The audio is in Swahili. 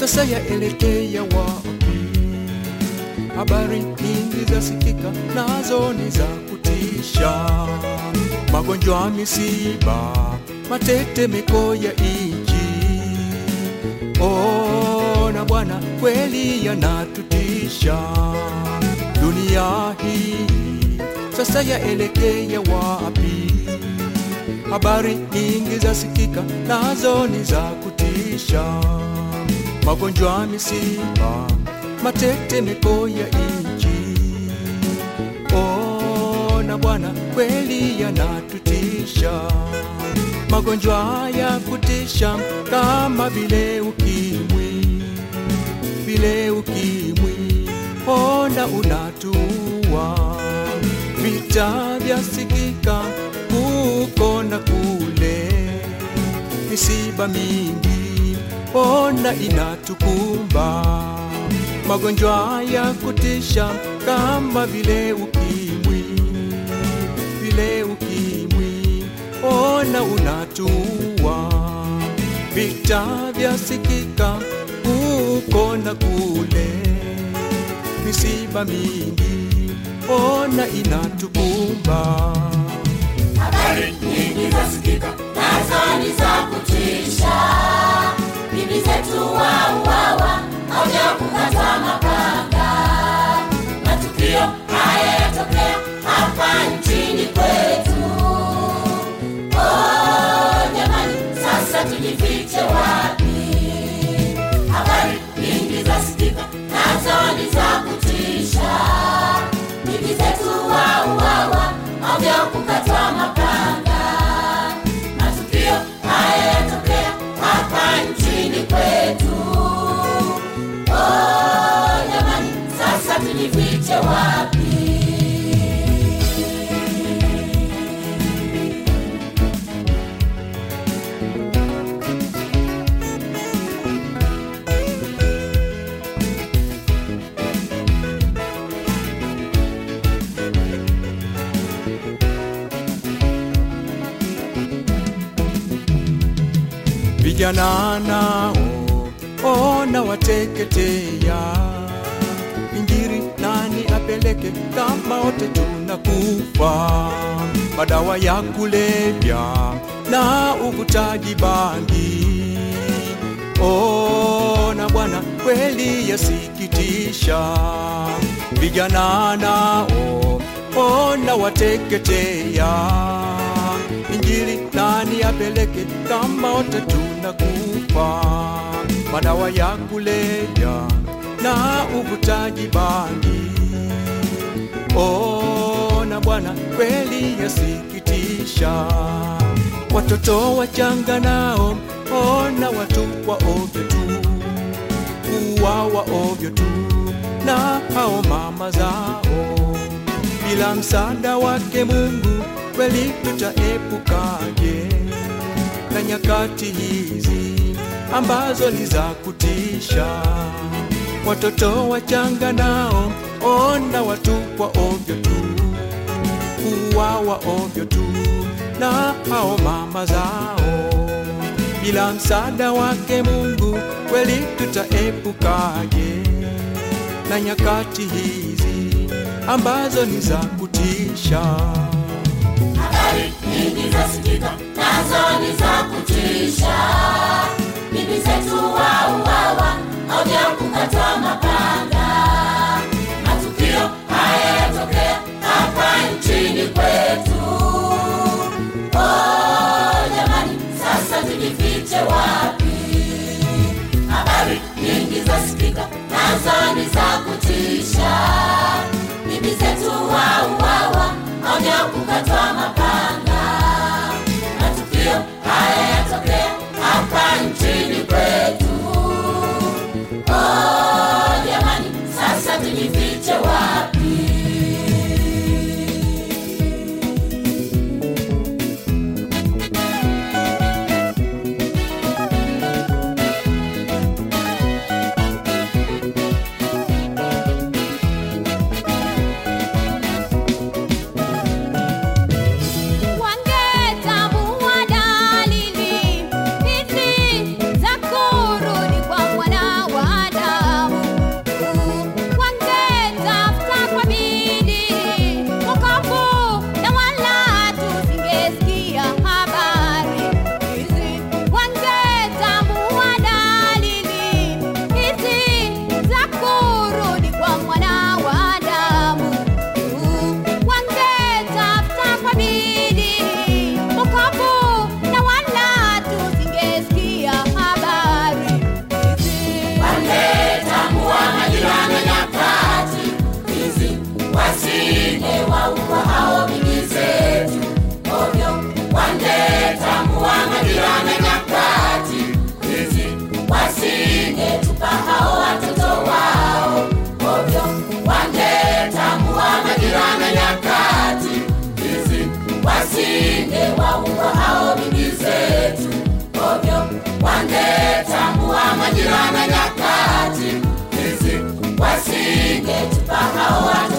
sasa yaelekea wapi? Habari nyingi zasikika, nazo ni za kutisha, magonjwa, misiba, matetemeko ya nchi. Ona Bwana, kweli yanatutisha. Dunia hii sasa yaelekea wapi? Habari nyingi zasikika, nazo ni za kutisha, magonjwa, misiba, matetemeko ya nchi. Ona Bwana, kweli yanatutisha, magonjwa ya kutisha kama vile ukimwi, vile ukimwi, ona unatuua, vita vyasikika huko na kule, misiba mingi ona inatukumba, magonjwa ya kutisha kama vile ukimwi, vile ukimwi, ona unatua, vita vyasikika huko na kule, misiba mingi ona inatukumba. Habari nyingi zasikika, nazo ni za kutisha. Bibi zetu wauawa, moja kukatwa mapanga. Matukio haya yatokea hapa nchini kwetu. Oh, jamani, sasa tujifiche wapi? Habari nyingi zasikika, nazo ni za kutisha. Bibi zetu wauawa, moja kukatwa mapanga. Matukio haya yatokea hapa nchini kwetu. Oh, jamani, sasa tujifiche wapi? vijana nao ona wateketea, injiri nani apeleke kama wote tunakufa? Madawa ya kulevya na uvutaji bangi, ona Bwana, kweli yasikitisha. Vijana nao ona wateketea Injili nani apeleke kama wote tunakufa? Madawa ya kulevya na uvutaji bangi, ona Bwana, kweli yasikitisha. Watoto wachanga nao ona watupwa ovyo tu, kuwawa ovyo tu na hao mama zao bila msaada wake Mungu kweli tutaepukaje na nyakati hizi ambazo ni za kutisha? Watoto wachanga nao ona watupwa ovyo tu, kuwawa ovyo tu na hao mama zao. Bila msaada wake Mungu kweli tutaepukaje na nyakati hizi ambazo ni za kutisha? Habari nyingi zasikika, nazo ni za kutisha. Bibi zetu wauawa, moja kukatwa mapanga. Matukio haya yatokea hapa nchini kwetu. Oh, jamani, sasa tujifiche wapi? Habari nyingi zasikika, nazo ni za kutisha. Bibi zetu wauawa, moja kukatwa mapanga. Matukio haya yatokea hapa nchini kwetu. Oh, wasingewaua hao bibi zetu ovyo, wangetambua majira na nyakati hizi, wasingetupa hao watoto wao ovyo, wangetambua majira na nyakati hizi, wasingewaua hao bibi zetu ovyo, wangetambua majira na nyakati hizi, wasingetupa hao watoto